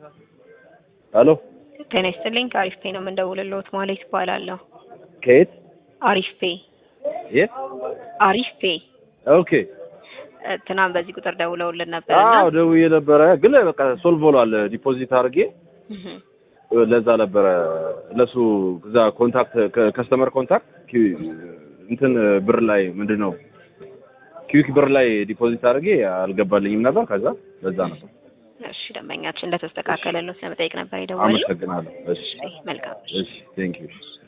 ሄሎ ጤና ይስጥልኝ። ከአሪፍ ፔ ነው የምንደውልልዎት። ማለት ይባላለሁ። ከየት አሪፍ ፔ የት? አሪፍ ፔ ኦኬ እ፣ ትናንት በዚህ ቁጥር ደውለውልን ነበር እና አዎ ደውዬ ነበረ፣ ግን በቃ ሶልቭ ሆኗል። ዲፖዚት አድርጌ እህ፣ ለዛ ነበረ ለሱ እዛ ኮንታክት ከስተመር ኮንታክት ኪ- እንትን ብር ላይ ምንድን ነው ኪዊክ ብር ላይ ዲፖዚት አድርጌ አልገባልኝም ነበር። ከዛ ለዛ ነበር። እሺ ደንበኛችን እንደተስተካከለልዎት ለመጠየቅ ነበር የደወልነው። አመሰግናለሁ። እሺ እሺ፣ መልካም እሺ ቴንክ ዩ